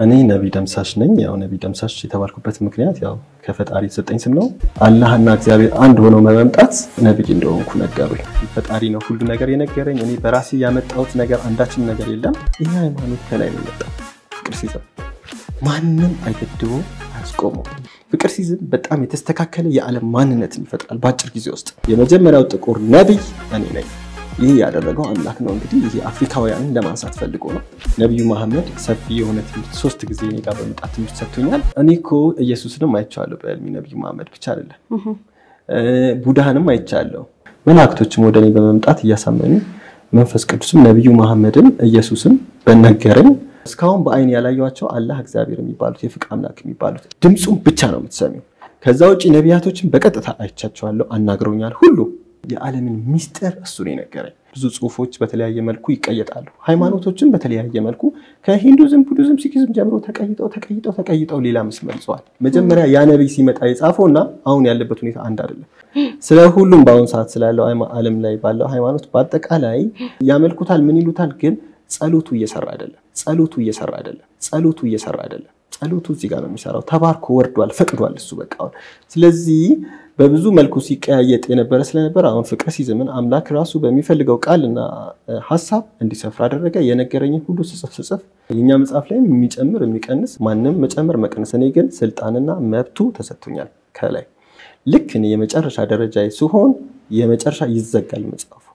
እኔ ነቢ ደምሳሽ ነኝ። ያው ነቢ ደምሳሽ የተባልኩበት ምክንያት ያው ከፈጣሪ የተሰጠኝ ስም ነው። አላህና እግዚአብሔር አንድ ሆነው በመምጣት ነቢይ እንደሆንኩ ነገሩኝ። ፈጣሪ ነው ሁሉ ነገር የነገረኝ። እኔ በራሴ ያመጣሁት ነገር አንዳችም ነገር የለም። ይህ ሃይማኖት ከላይ ነው የመጣው። ፍቅር ሲዝም ማንም አይገድቦ አያስቆመው። ፍቅር ሲዝም በጣም የተስተካከለ የዓለም ማንነትን ይፈጥራል በአጭር ጊዜ ውስጥ። የመጀመሪያው ጥቁር ነቢይ እኔ ነኝ። ይህ ያደረገው አምላክ ነው። እንግዲህ ይህ አፍሪካውያንን ለማንሳት ፈልጎ ነው። ነቢዩ መሐመድ ሰፊ የሆነ ትምህርት ሶስት ጊዜ እኔ ጋር በመጣት ትምህርት ሰጥቶኛል። እኔ እኮ ኢየሱስንም አይቼዋለሁ በሕልሜ ነቢዩ መሐመድ ብቻ አይደለም ቡድሃንም አይቻለሁ። መላእክቶችም ወደ እኔ በመምጣት እያሳመኑ መንፈስ ቅዱስም ነቢዩ መሐመድን ኢየሱስም በነገረኝ እስካሁን በአይን ያላየኋቸው አላህ እግዚአብሔር የሚባሉት የፍቅር አምላክ የሚባሉት ድምፁም ብቻ ነው የምትሰሚው። ከዛ ውጭ ነቢያቶችን በቀጥታ አይቻቸዋለሁ፣ አናግረውኛል ሁሉ የዓለምን ሚስጥር እሱ ነው የነገረኝ። ብዙ ጽሁፎች በተለያየ መልኩ ይቀየጣሉ። ሃይማኖቶችን በተለያየ መልኩ ከሂንዱዝም፣ ቡዲዝም፣ ሲኪዝም ጀምሮ ተቀይጠው ተቀይጠው ተቀይጠው ሌላ መስመር ይዘዋል። መጀመሪያ ያ ነቢይ ሲመጣ የጻፈው እና አሁን ያለበት ሁኔታ አንድ አይደለም። ስለ ሁሉም በአሁኑ ሰዓት ስላለው ዓለም ላይ ባለው ሃይማኖት በአጠቃላይ ያመልኩታል፣ ምን ይሉታል፣ ግን ጸሎቱ እየሰራ አይደለም። ጸሎቱ እየሰራ አይደለም። ጸሎቱ እየሰራ አይደለም። ጸሎቱ እዚህ ጋር ነው የሚሰራው። ተባርኮ ወርዷል፣ ፈቅዷል እሱ በቃ አሁን ስለዚህ በብዙ መልኩ ሲቀያየጥ የነበረ ስለነበረ አሁን ፍቅር ሲዝምን አምላክ ራሱ በሚፈልገው ቃልና ሀሳብ እንዲሰፍር አደረገ። የነገረኝን ሁሉ ስጽፍ ስጽፍ የኛ መጽሐፍ ላይም የሚጨምር የሚቀንስ ማንም መጨመር መቀነስ፣ እኔ ግን ስልጣንና መብቱ ተሰጥቶኛል ከላይ ልክ እኔ የመጨረሻ ደረጃ ሲሆን የመጨረሻ ይዘጋል መጽሐፉ